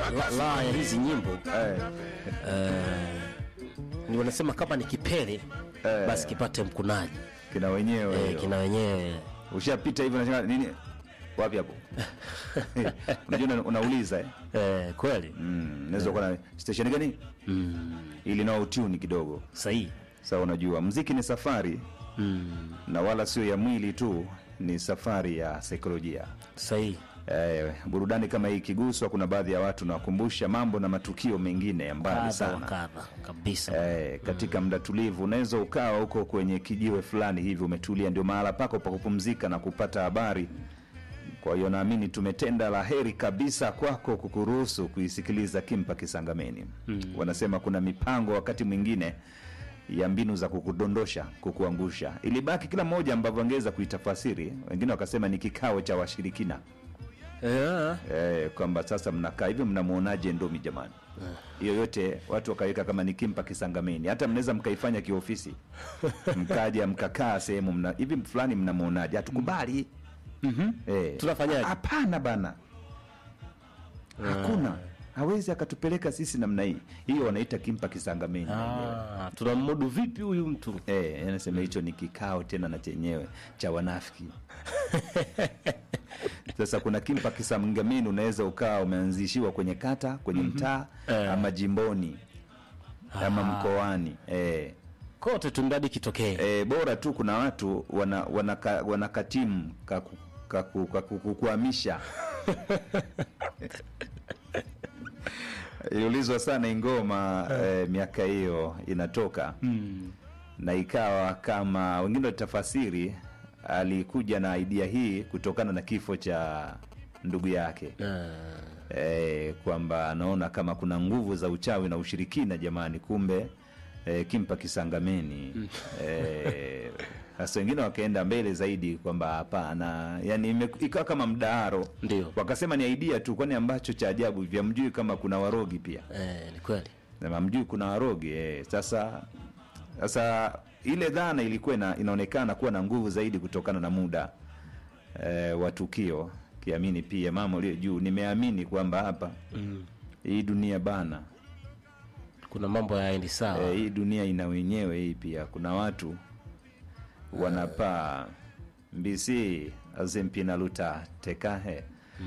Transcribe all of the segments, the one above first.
la, la ya hizi nyimbo eh, eh, ni wanasema kama ni kipele Eh. basi kipate mkunaji kina wenyewe eh, hiyo. kina wenyewe ushapita hivyo unashangaa nini wapi hapo unajua una- unauliza eh? eh, kweli mm, naweza kuwa na station gani mm, ili nao tuni kidogo sahihi sasa unajua mziki ni safari mm, na wala sio ya mwili tu ni safari ya saikolojia sahihi eh, burudani kama hii ikiguswa kuna baadhi ya watu nawakumbusha mambo na matukio mengine ya mbali kadha wa sana kadha kabisa Eh, katika muda tulivu unaweza ukawa huko kwenye kijiwe fulani hivi umetulia ndio mahala pako pa kupumzika na kupata habari kwa hiyo naamini tumetenda la heri kabisa kwako kukuruhusu kuisikiliza kimpa kisangameni mm. wanasema kuna mipango wakati mwingine ya mbinu za kukudondosha kukuangusha ilibaki kila mmoja ambavyo angeweza kuitafasiri wengine wakasema ni kikao cha washirikina yeah. eh, kwamba sasa mnakaa hivi mnamwonaje ndomi jamani hiyo yote watu wakaweka kama ni kimpa kisangameni hata mnaweza mkaifanya kiofisi mkaja mkakaa sehemu mna hivi fulani mnamwonaje hatukubali eh, Tunafanyaje? hapana bana hakuna hawezi akatupeleka sisi namna hii hiyo wanaita kimpa kisangameni ah, tunammudu vipi huyu mtu Eh, anasema hicho ni kikao tena na chenyewe cha wanafiki sasa kuna kimpa kisangameni unaweza ukawa umeanzishiwa kwenye kata kwenye mtaa Eh. ama jimboni ama mkoani eh. kote tundadi kitokee Eh, bora tu kuna watu wana, wana, ka, wana katimu kaku- kaku- kaku- kukuhamisha iliulizwa sana ingoma eh, miaka hiyo inatoka mm. na ikawa kama wengine walitafasiri alikuja na idea hii kutokana na kifo cha ndugu yake ah. e, kwamba anaona kama kuna nguvu za uchawi na ushirikina jamani kumbe e, kimpa kisangameni Eh, sasa wengine wakaenda mbele zaidi kwamba hapana yani ime- ikawa kama mdaharo Ndio. wakasema ni idea tu kwani ambacho cha ajabu vyamjui kama kuna warogi pia eh, ni kweli Na mjui kuna warogi eh. Sasa sasa ile dhana ilikuwa ina, inaonekana kuwa na nguvu zaidi kutokana na muda eh, wa tukio, kiamini pia mama ulio juu, nimeamini kwamba hapa mm. hii dunia bana kuna mambo yaendi sawa eh, hii dunia ina wenyewe hii pia, kuna watu wanapaa mbisi azempinaluta tekahe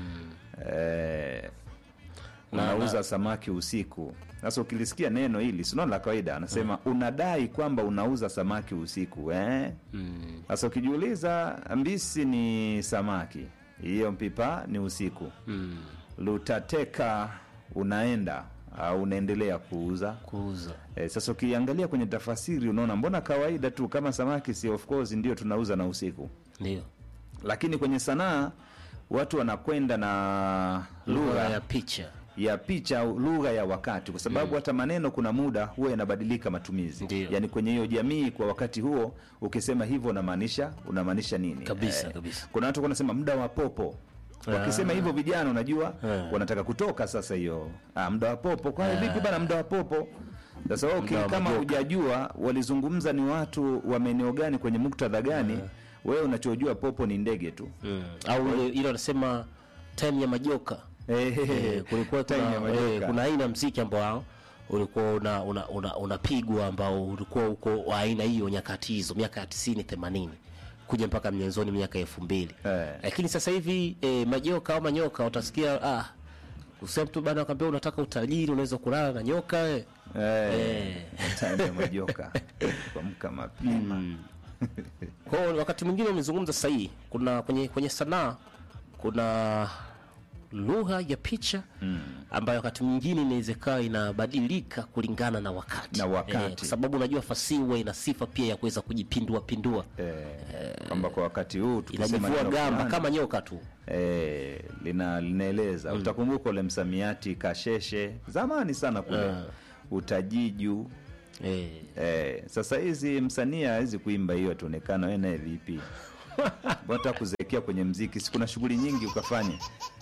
eh, Na- unauza samaki usiku. Sasa ukilisikia neno hili sino la kawaida, anasema unadai kwamba unauza samaki usiku eh? mm. Sasa ukijiuliza, mbisi ni samaki, hiyo mpipa ni usiku, mm. lutateka unaenda au unaendelea kuuza kuuza E, sasa ukiangalia kwenye tafasiri unaona mbona kawaida tu kama samaki si of course ndio tunauza na usiku, ndio lakini kwenye sanaa watu wanakwenda na lugha lugha ya picha ya picha au lugha ya wakati, kwa sababu hata maneno kuna muda huwa yanabadilika matumizi. Ndio. Yani kwenye hiyo jamii kwa wakati huo, ukisema hivyo unamaanisha unamaanisha nini? Kabisa, kabisa. Kuna watu wanasema muda wa popo wakisema hivyo vijana, unajua Ah. wanataka kutoka sasa. Hiyo ah, muda wa popo kwa vipi bana, muda wa popo sasa wewe uki- Muda wa kama majoka. hujajua walizungumza ni watu wa maeneo gani kwenye muktadha gani, wewe unachojua popo ni ndege tu. mm. au ile- ile wanasema time ya majoka Eh, kulikuwa Time ya kuna, majoka. eh, kuna aina ya mziki ambao ulikuwa una unapigwa una, unapigwa ambao ulikuwa uko wa aina hiyo nyakati hizo miaka ya tisini themanini kuja mpaka mwanzoni miaka elfu mbili Eh. lakini sasa hivi eh, majoka au manyoka utasikia ah, usema mtu bana akwambia unataka utajiri unaweza kulala na nyoka eh. Eh, time ya majoka kuamka mapema Kwa hiyo wakati mwingine umezungumza sahihi, kuna kwenye kwenye sanaa kuna lugha ya picha ambayo wakati mwingine inaweza ikawa inabadilika kulingana na wakati, Na wakati. Eh, kwa sababu unajua fasihi huwa ina sifa pia ya kuweza kujipindua pindua, eh, kwamba kwa wakati huu tukisema inajivua neno gamba fulani, kama nyoka tu. eh, lina linaeleza utakumbuka ule msamiati kasheshe zamani sana kule utajiju Eh, eh, sasa hizi msanii hawezi kuimba hiyo tuonekana wewe naye vipi bata kuzeekea kwenye mziki si kuna shughuli nyingi ukafanya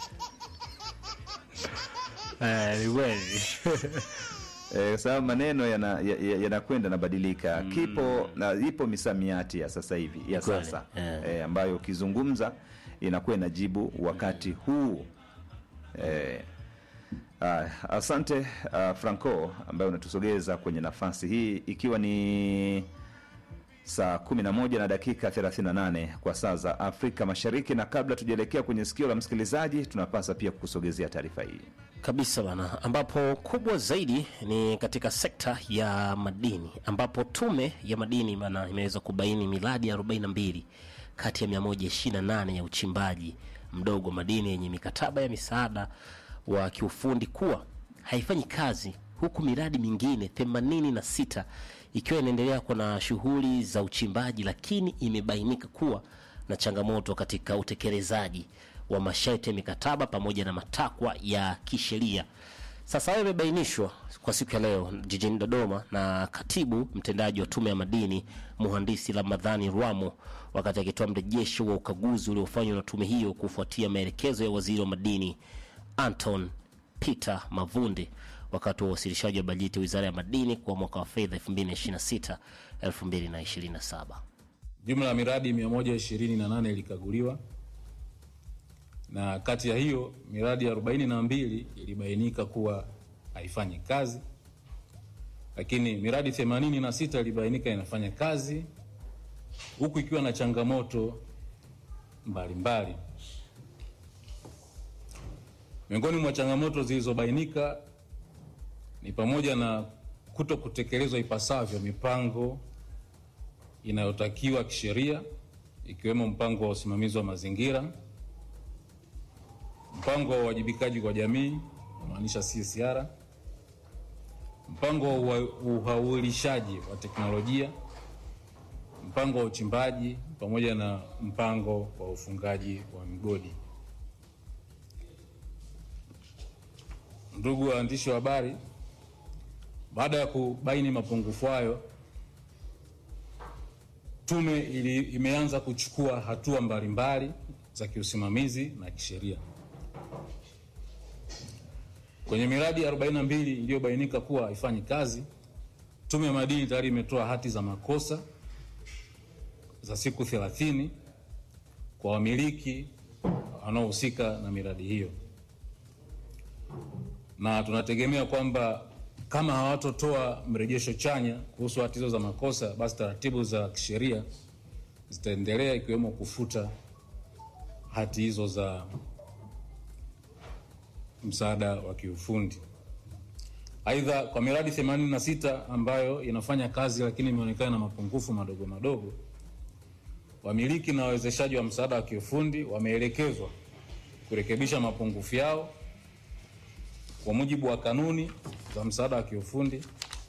Eh, sababu maneno yanakwenda yana, ya- yanakwenda yanabadilika kipo na ipo misamiati ya sasa hivi ya kweli, sasa eh. eh, ambayo ukizungumza inakuwa inajibu wakati huu eh, Uh, asante uh, Franco ambaye unatusogeza kwenye nafasi hii ikiwa ni saa 11 na dakika 38 kwa saa za Afrika Mashariki, na kabla tujaelekea kwenye sikio la msikilizaji, tunapasa pia kukusogezea taarifa hii. kabisa bana, ambapo kubwa zaidi ni katika sekta ya madini, ambapo tume ya madini bana imeweza kubaini miradi 42 kati ya 128 ya uchimbaji mdogo madini yenye mikataba ya misaada wa kiufundi kuwa haifanyi kazi, huku miradi mingine 86 ikiwa inaendelea kwa na shughuli za uchimbaji, lakini imebainika kuwa na changamoto katika utekelezaji wa masharti ya mikataba pamoja na matakwa ya kisheria. Sasa hayo imebainishwa kwa siku ya leo jijini Dodoma na katibu mtendaji wa tume ya madini mhandisi Ramadhani Rwamo wakati akitoa mrejesho wa ukaguzi uliofanywa na tume hiyo kufuatia maelekezo ya waziri wa madini Anton Peter Mavunde wakati wa uwasilishaji wa bajeti ya wizara ya madini kwa mwaka wa fedha 2026 2027. Jumla ya miradi 128 ilikaguliwa na kati ya hiyo miradi 42 ilibainika kuwa haifanyi kazi, lakini miradi 86 ilibainika inafanya kazi huku ikiwa na changamoto mbalimbali. Miongoni mwa changamoto zilizobainika ni pamoja na kuto kutekelezwa ipasavyo mipango inayotakiwa kisheria ikiwemo mpango wa usimamizi wa mazingira, mpango wa uwajibikaji kwa jamii namaanisha CSR, mpango wa uha- uhaulishaji wa teknolojia, mpango wa uchimbaji pamoja na mpango wa ufungaji wa migodi. Ndugu waandishi wa habari, baada ya kubaini mapungufu hayo, tume ili, imeanza kuchukua hatua mbalimbali za kiusimamizi na kisheria. Kwenye miradi 42 iliyobainika kuwa haifanyi kazi, tume ya madini tayari imetoa hati za makosa za siku 30 kwa wamiliki wanaohusika na miradi hiyo, na tunategemea kwamba kama hawatotoa mrejesho chanya kuhusu hati hizo za makosa, basi taratibu za kisheria zitaendelea ikiwemo kufuta hati hizo za msaada wa kiufundi. Aidha, kwa miradi 86 ambayo inafanya kazi lakini imeonekana na mapungufu madogo madogo, wamiliki na wawezeshaji wa msaada wa kiufundi wameelekezwa kurekebisha mapungufu yao kwa mujibu wa kanuni za msaada wa kiufundi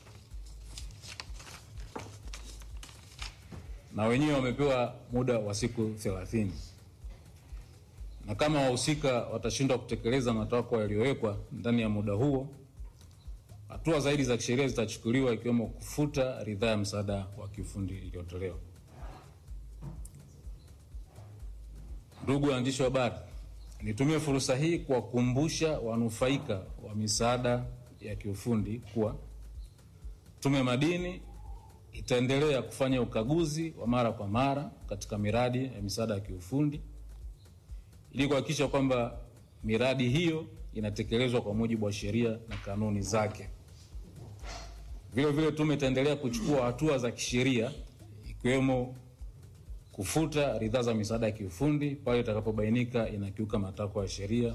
na wenyewe wamepewa muda wa siku 30 na kama wahusika watashindwa kutekeleza matakwa yaliyowekwa ndani ya muda huo, hatua zaidi za kisheria zitachukuliwa ikiwemo kufuta ridhaa ya msaada wa kiufundi iliyotolewa. Ndugu waandishi wa habari, nitumie fursa hii kuwakumbusha wanufaika wa misaada ya kiufundi kuwa Tume ya Madini itaendelea kufanya ukaguzi wa mara kwa mara katika miradi ya misaada ya kiufundi ili kuhakikisha kwamba miradi hiyo inatekelezwa kwa mujibu wa sheria na kanuni zake. Vile vile tume itaendelea kuchukua hatua za kisheria ikiwemo kufuta ridhaa za misaada ya kiufundi pale itakapobainika inakiuka matakwa ya sheria.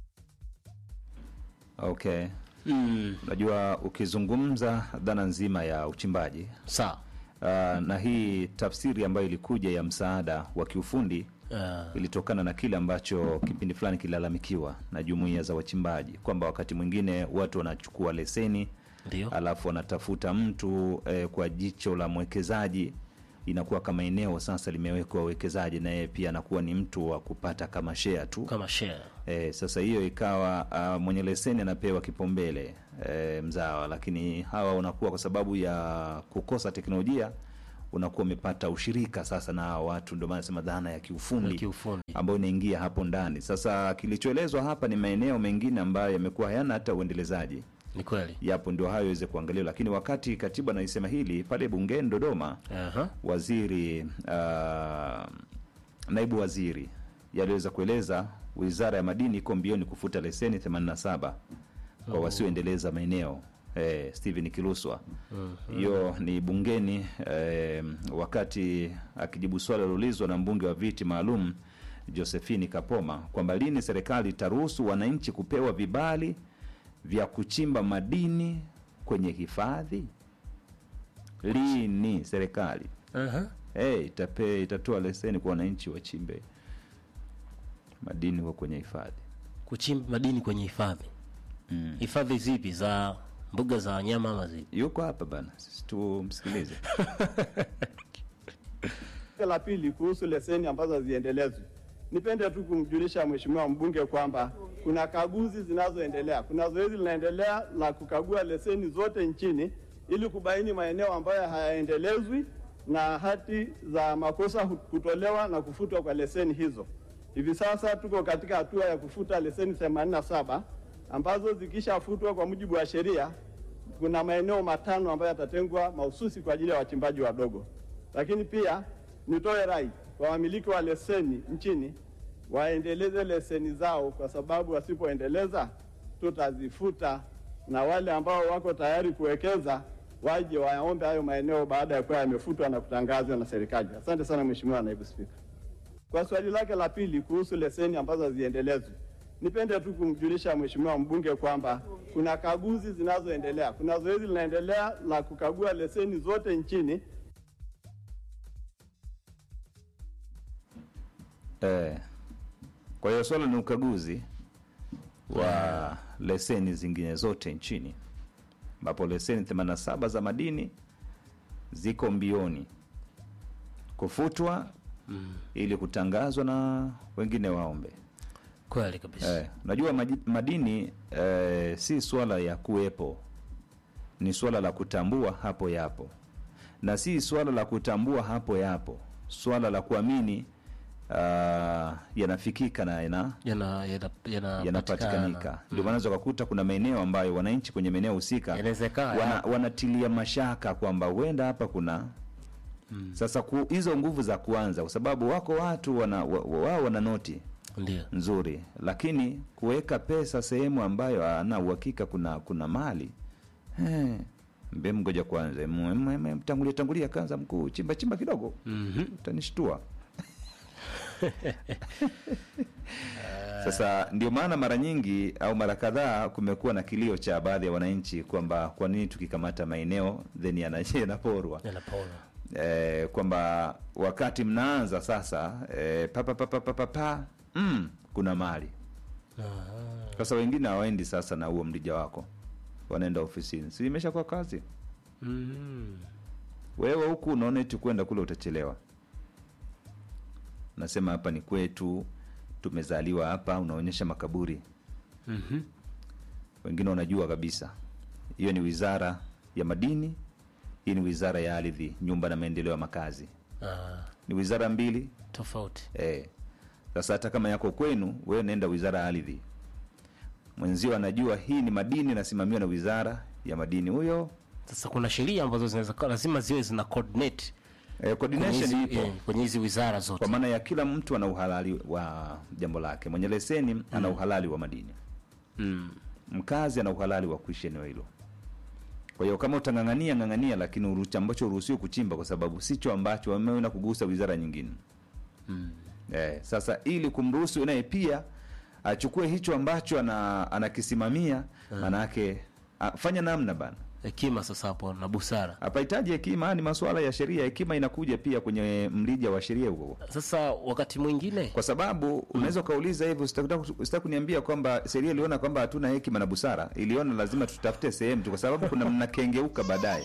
Okay. Unajua, ukizungumza dhana nzima ya uchimbaji Sawa. uh, na hii tafsiri ambayo ilikuja ya msaada wa kiufundi Uh, ilitokana na kile ambacho kipindi fulani kilalamikiwa na jumuiya za wachimbaji kwamba wakati mwingine watu wanachukua leseni ndio. alafu wanatafuta mtu eh, kwa jicho la mwekezaji inakuwa kama eneo sasa limewekwa wawekezaji na yeye pia anakuwa ni mtu wa kupata kama share tu Kama share. E, sasa hiyo ikawa uh, mwenye leseni anapewa kipaumbele e, mzawa, lakini hawa unakuwa kwa sababu ya kukosa teknolojia unakuwa umepata ushirika sasa na hawa watu, ndio maana nasema dhana ya kiufundi Ya kiufundi. ambayo inaingia hapo ndani. Sasa kilichoelezwa hapa ni maeneo mengine ambayo yamekuwa hayana hata uendelezaji, Ni kweli. yapo ndio hayo iweze kuangaliwa, lakini wakati katibu anaisema hili pale bungeni Dodoma, Aha. waziri uh, naibu waziri yaliweza kueleza wizara ya madini iko mbioni kufuta leseni 87 kwa wasioendeleza maeneo eh, Steven Kiluswa hiyo ni bungeni eh, wakati akijibu swali liloulizwa na mbunge wa viti maalum Josephine Kapoma kwamba lini serikali itaruhusu wananchi kupewa vibali vya kuchimba madini kwenye hifadhi. Lini serikali Aha. hey, itape, itatoa leseni kwa wananchi wachimbe madini kwa kwenye hifadhi Kuchimba madini kwenye hifadhi. mm. Hifadhi zipi za mbuga za wanyama ama zipi? Yuko hapa bana, sisi tumsikilize. La pili kuhusu leseni ambazo haziendelezwi, nipende tu kumjulisha mheshimiwa mbunge kwamba kuna kaguzi zinazoendelea. Kuna zoezi linaendelea la kukagua leseni zote nchini ili kubaini maeneo ambayo hayaendelezwi na hati za makosa hu- kutolewa na kufutwa kwa leseni hizo. Hivi sasa tuko katika hatua ya kufuta leseni 87 ambazo zikishafutwa kwa mujibu wa sheria kuna maeneo matano ambayo yatatengwa mahususi kwa ajili ya wachimbaji wadogo. Lakini pia nitoe rai kwa wamiliki wa leseni nchini waendeleze leseni zao, kwa sababu wasipoendeleza tutazifuta, na wale ambao wako tayari kuwekeza waje waombe hayo maeneo baada ya kuwa yamefutwa na kutangazwa na serikali. Asante sana Mheshimiwa Naibu Spika. Kwa swali lake la pili kuhusu leseni ambazo haziendelezwi, nipende tu kumjulisha mheshimiwa mbunge kwamba kuna kaguzi zinazoendelea. Kuna zoezi linaendelea la kukagua leseni zote nchini Eh, kwa hiyo swala ni ukaguzi wa leseni zingine zote nchini ambapo leseni 87 za madini ziko mbioni kufutwa ili kutangazwa na wengine waombe. Kweli kabisa. Eh, najua maji- madini eh, si swala ya kuwepo, ni swala la kutambua hapo yapo, na si swala la kutambua hapo yapo, swala la kuamini ah, yanafikika na yana Yana yana yana yanapatikanika. Ndio maana unaweza kukuta kuna maeneo ambayo wananchi kwenye maeneo husika Yanawezekana, wana, ya. wanatilia mashaka kwamba huenda hapa kuna sasa ku, hizo nguvu za kuanza, kwa sababu wako watu wana, wa- wa- wao wana noti Ndio. nzuri, lakini kuweka pesa sehemu ambayo ana uhakika kuna kuna mali eh, mbe mgoja kwanza, mu- mu- mu- tangulia tangulia kanza mkuu, chimba chimba kidogo Mhm. utanishtua. Sasa ndio maana mara nyingi au mara kadhaa kumekuwa na kilio cha baadhi ya wananchi kwamba kwa nini tukikamata maeneo then yana- yanaporwa Yanapona. eh, kwamba wakati mnaanza sasa eh, pa, pa, pa, pa, pa, pa, pa, mm, kuna mali Aha. sasa. Wengine hawaendi sasa na huo mrija wako, wanaenda ofisini, si imeshakuwa kazi. Mhm. Wewe huku unaona eti kwenda kule utachelewa, nasema hapa ni kwetu, tumezaliwa hapa, unaonyesha makaburi. Mhm. Wengine wanajua kabisa hiyo ni wizara ya madini, hii ni wizara ya ardhi, nyumba na maendeleo ya makazi, Ah, ni wizara mbili tofauti. Eh. Sasa hata kama yako kwenu, wewe nenda wizara ya ardhi, mwenzio anajua hii ni madini, nasimamiwa na wizara ya madini. Huyo Sasa kuna sheria ambazo zinaweza kuwa- lazima ziwe zina coordinate eh, kwenye coordination hizi- ipo eh, kwenye hizi wizara zote. kwa maana ya kila mtu ana uhalali wa jambo lake. Mwenye leseni ana uhalali wa madini, Mm. mkazi ana uhalali wa kuishi eneo hilo. Kwa hiyo kama utang'ang'ania ng'ang'ania, lakini uruhusi ambacho uruhusiwe kuchimba, kwa sababu sicho ambacho wameenda kugusa wizara nyingine. Eh, sasa ili kumruhusu naye pia achukue hicho ambacho ana, anakisimamia maanake a- fanya namna bana. Hekima sasa hapo na busara. Hapahitaji hekima, haya ni masuala ya sheria. Hekima inakuja pia kwenye mrija wa sheria huo, Sasa wakati mwingine kwa sababu unaweza ukauliza hivyo, sitaki kuniambia kwamba sheria iliona kwamba hatuna hekima na busara, iliona lazima tutafute sehemu tu, kwa sababu kuna mnakengeuka baadaye.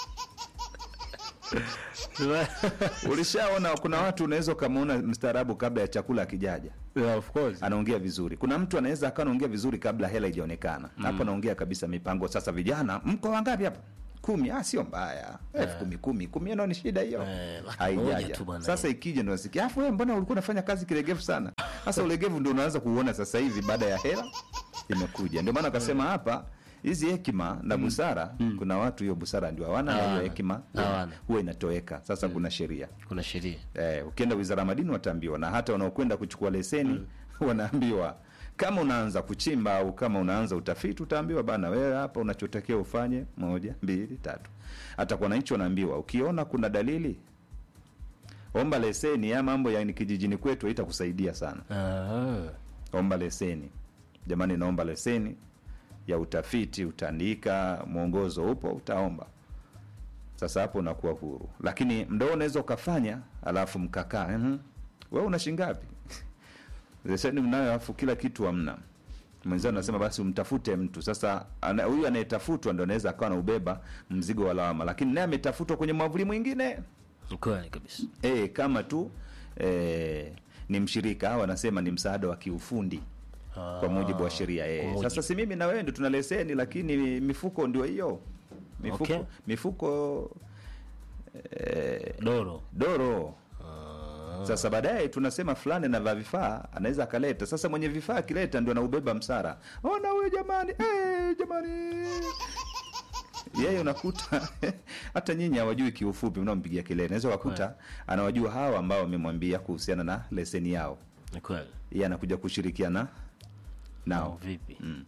Ulishaona kuna watu unaweza ukamwona mstaarabu kabla ya chakula akijaja yeah, of course. anaongea vizuri. Kuna mtu anaweza akawa anaongea vizuri kabla hela ijaonekana. Hapo anaongea kabisa mipango. Sasa vijana, mko wangapi hapa? Kumi. Ah, sio mbaya. elfu kumi kumi kumi, nao ni shida hiyo. Eh, laki moja Haijaja. tu bwana. Sasa ikija ndo nasikia, afu wewe mbona ulikuwa unafanya kazi kilegevu sana? Sasa ulegevu ndio unaanza kuuona sasa hivi baada ya hela imekuja. Ndio maana akasema hapa hizi hekima na busara, kuna watu hiyo busara ndio hawana, na hiyo Hawana. hekima Hawana. huwa inatoweka. Sasa kuna sheria Kuna sheria. eh, ukienda wizara ya madini wataambiwa, na hata wanaokwenda kuchukua leseni wanaambiwa kama unaanza kuchimba au kama unaanza utafiti utaambiwa bana wewe hapa unachotakiwa ufanye moja mbili tatu hata kwa wananchi wanaambiwa ukiona kuna dalili omba leseni ya mambo ya ni kijijini kwetu itakusaidia sana Ah. omba leseni jamani naomba leseni ya utafiti utaandika mwongozo upo utaomba sasa hapo unakuwa huru lakini mdao unaweza ukafanya alafu mkakaa mm wewe una shingapi leseni mnayo alafu kila kitu hamna mwenzao anasema basi umtafute mtu sasa ana- huyu anayetafutwa ndo anaweza akawa naubeba mzigo wa lawama lakini naye ametafutwa kwenye mwavuli mwingine Ni kweli kabisa e, kama tu e, ni mshirika au anasema ni msaada wa kiufundi kwa mujibu wa sheria kwa e. mujibu. Sasa si mimi na wewe ndio tuna leseni, lakini mifuko ndio hiyo mifuko, Okay. mifuko e, doro doro sasa baadaye tunasema fulani anavaa vifaa anaweza akaleta sasa mwenye vifaa akileta ndio anaubeba msara ona huyo jamani eh, jamani yeye unakuta hata nyinyi hawajui kiufupi mnaompigia kelele naweza wakuta anawajua hawa ambao wamemwambia kuhusiana na leseni yao ni kweli yeye anakuja kushirikiana au nao vipi Mm.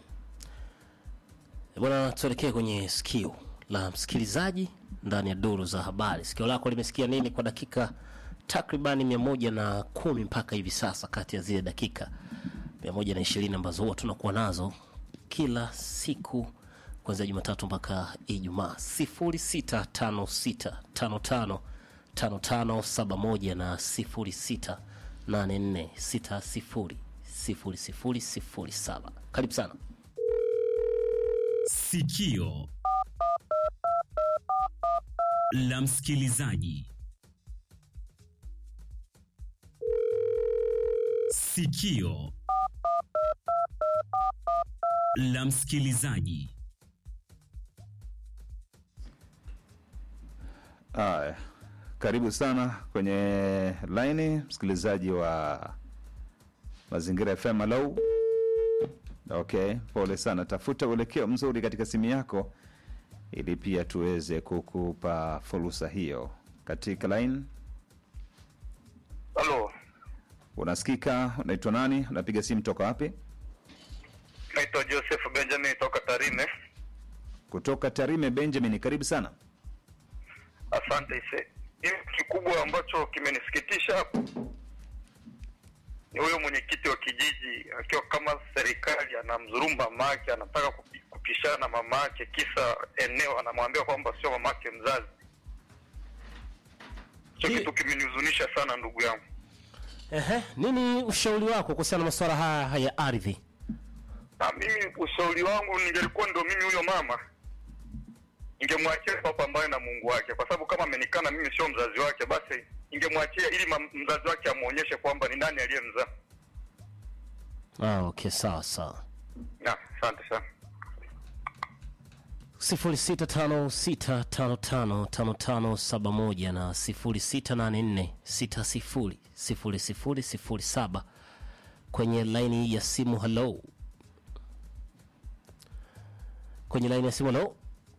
bwana tuelekee kwenye sikio la msikilizaji ndani ya duru za habari sikio lako limesikia nini kwa dakika takribani mia moja na kumi mpaka hivi sasa kati ya zile dakika mia moja na ishirini ambazo huwa tunakuwa nazo kila siku kuanzia jumatatu mpaka ijumaa sifuri sita tano sita tano tano tano tano saba moja na sifuri sita nane nne sita sifuri sifuri sifuri sifuri saba karibu sana Sikio la msikilizaji. Sikio la msikilizaji. Haya, karibu sana kwenye laini msikilizaji wa Mazingira FM. Hello. Okay, pole sana, tafuta uelekeo mzuri katika simu yako ili pia tuweze kukupa fursa hiyo katika line. Halo, Unasikika? Unaitwa nani? Unapiga simu toka wapi? naitwa Joseph Benjamin toka Tarime. Kutoka Tarime. Benjamin, karibu sana. Asante ise. Hiyo kikubwa ambacho kimenisikitisha hapo ni huyo mwenyekiti wa kijiji akiwa kama serikali anamdhulumu mama yake, anataka kupi- kupishana na mama yake, kisa eneo, anamwambia kwamba sio mama yake mzazi. Hicho Hii- kitu kimenihuzunisha sana ndugu yangu. Ehe, nini ushauri wako kuhusiana na masuala haya ya ardhi Na mimi ushauri wangu ningelikuwa ndo mimi huyo mama ningemwachia papambane na Mungu wake, kwa sababu kama amenikana mimi sio mzazi wake, basi ningemwachia ili ma- mzazi wake amwonyeshe kwamba ni nani aliyemzaa. ah, okay sawa sawa Na asante sana. 0656555571 na 0684600007 kwenye laini ya simu halo kwenye laini ya simu halo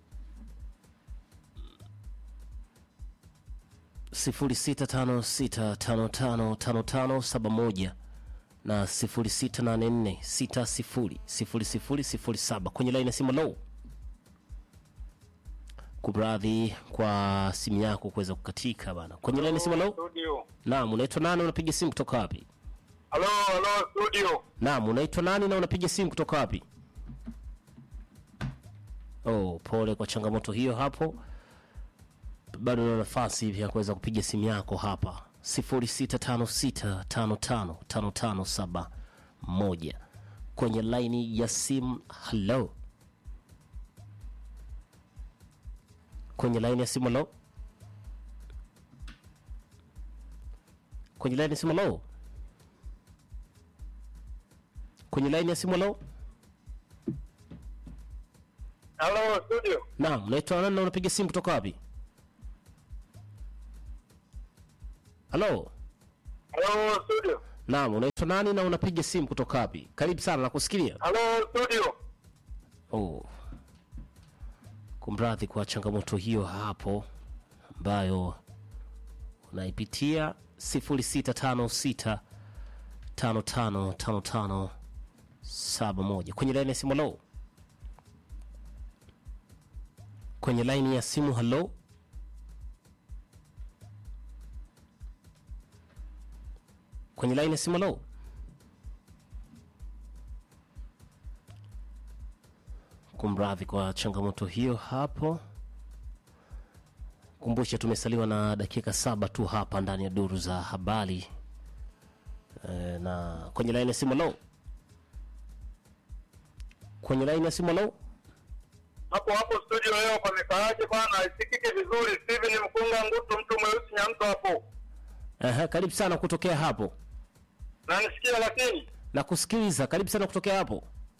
0656555571 na 0684600007 kwenye laini ya simu halo kumradhi kwa simu yako kuweza kukatika bana kwenye laini ya simu halo Studio. naam unaitwa nani unapiga simu kutoka wapi Halo, halo studio. naam unaitwa nani na unapiga simu kutoka wapi oh pole kwa changamoto hiyo hapo bado na nafasi hivi ya kuweza kupiga simu yako hapa 0656555571 kwenye laini ya simu halo kwenye laini ya simu halo kwenye laini ya simu halo kwenye laini ya simu halo Halo studio. naam unaitwa nani na unapiga simu kutoka wapi halo Halo studio. naam unaitwa nani na unapiga simu kutoka wapi karibu sana nakusikilia Halo studio. oh. kumradhi kwa changamoto hiyo hapo ambayo unaipitia 0656 5555 saba moja kwenye laini ya simu. Halo, kwenye laini ya simu. Halo, kwenye laini ya simu. Halo, kumradhi kwa changamoto hiyo hapo. Kumbushe tumesaliwa na dakika saba tu hapa ndani ya duru za habari e, na kwenye laini ya simu. Halo, kwenye laini ya simu. Halo. hapo hapo studio leo pamekaaje bwana? Isikike vizuri. Steven Mkunga Ngutu, mtu mweusi Nyamto hapo, Aha, karibu sana kutokea hapo nanisikia lakini na kusikiliza. Karibu sana kutokea hapo.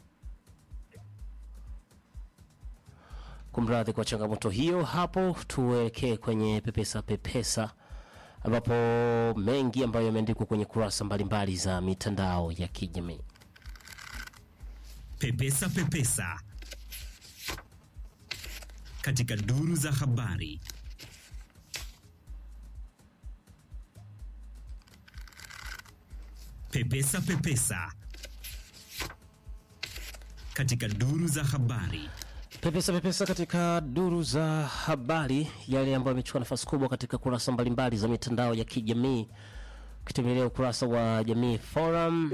Kumradhi kwa changamoto hiyo hapo, tuelekee kwenye pepesa pepesa, ambapo mengi ambayo yameandikwa kwenye kurasa mbalimbali za mitandao ya kijamii. Pepesa Pepesa katika duru za habari. Pepesa Pepesa katika duru za habari. Pepesa pepesa katika duru za habari, yale ambayo yamechukua nafasi kubwa katika kurasa mbalimbali za mitandao ya kijamii. Ukitembelea ukurasa wa Jamii Forum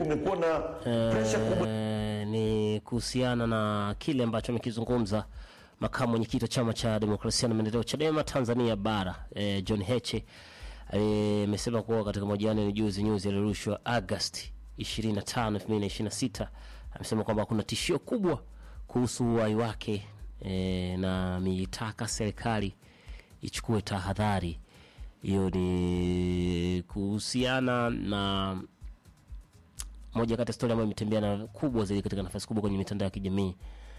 eh, ni kuhusiana na kile ambacho amekizungumza makamu mwenyekiti wa chama cha demokrasia na maendeleo Chadema Tanzania bara eh, John Heche amesema kuwa katika mahojiano ya juzi news yaliyorushwa Agosti 25, 2026 amesema kwamba kuna tishio kubwa kuhusu uhai wake e, na ameitaka serikali ichukue tahadhari. Hiyo ni kuhusiana na moja kati ya stori ambayo imetembea na kubwa zaidi katika nafasi kubwa kwenye mitandao ya kijamii.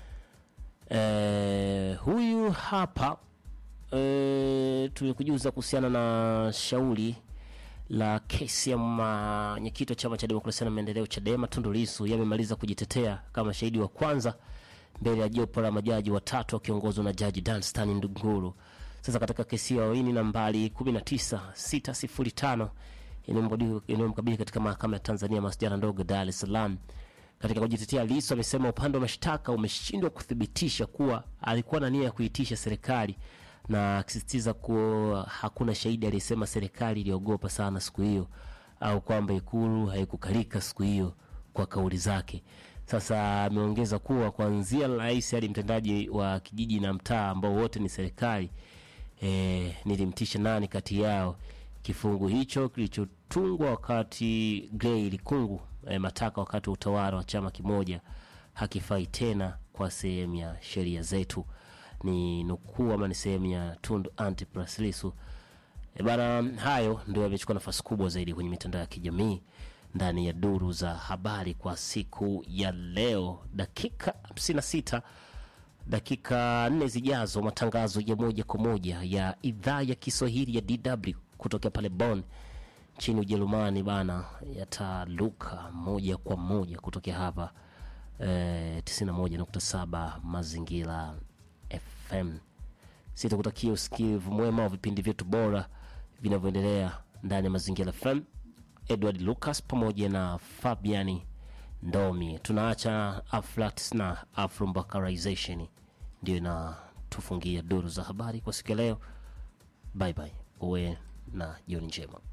E, huyu hapa e, tulikujuza kuhusiana na shauri la kesi ya mwenyekiti wa chama cha demokrasia na maendeleo Chadema Tundu Lissu yamemaliza kujitetea kama shahidi wa kwanza mbele ya jopo la majaji watatu wakiongozwa na jaji Danstan Ndunguru. Sasa katika kesi ya waini nambari 19605 inayomkabili katika mahakama ya Tanzania masjala ndogo Dar es Salaam, katika kujitetea, Lissu amesema upande wa mashtaka umeshindwa kuthibitisha kuwa alikuwa na nia ya kuitisha serikali na akisisitiza kuwa hakuna shahidi aliyesema serikali iliogopa sana siku hiyo au kwamba ikulu haikukalika siku hiyo kwa kauli zake. Sasa ameongeza kuwa kuanzia rais hadi mtendaji wa kijiji na mtaa ambao wote ni serikali e, nilimtisha nani kati yao. Kifungu hicho kilichotungwa wakati Grey Likungu e, Mataka wakati wa utawala wa chama kimoja hakifai tena kwa sehemu ya sheria zetu ni nukuu ama ni sehemu ya Tundu Antipas Lissu. E bana, hayo ndio yamechukua nafasi kubwa zaidi kwenye mitandao ya kijamii ndani ya duru za habari kwa siku ya leo. Dakika 56 dakika nne zijazo, matangazo ya moja kwa moja ya idhaa ya Kiswahili ya DW kutokea pale Bonn nchini Ujerumani bana, yataluka moja kwa moja kutokea hapa eh, 91.7 mazingira FM. Sitakutakia usikivu mwema wa vipindi vyetu bora vinavyoendelea ndani ya Mazingira FM. Edward Lucas pamoja na Fabiani Ndomi. Tunaacha Aflax na Afrombakarization ndio inatufungia duru za habari kwa siku ya leo. Bye bye, uwe na jioni njema.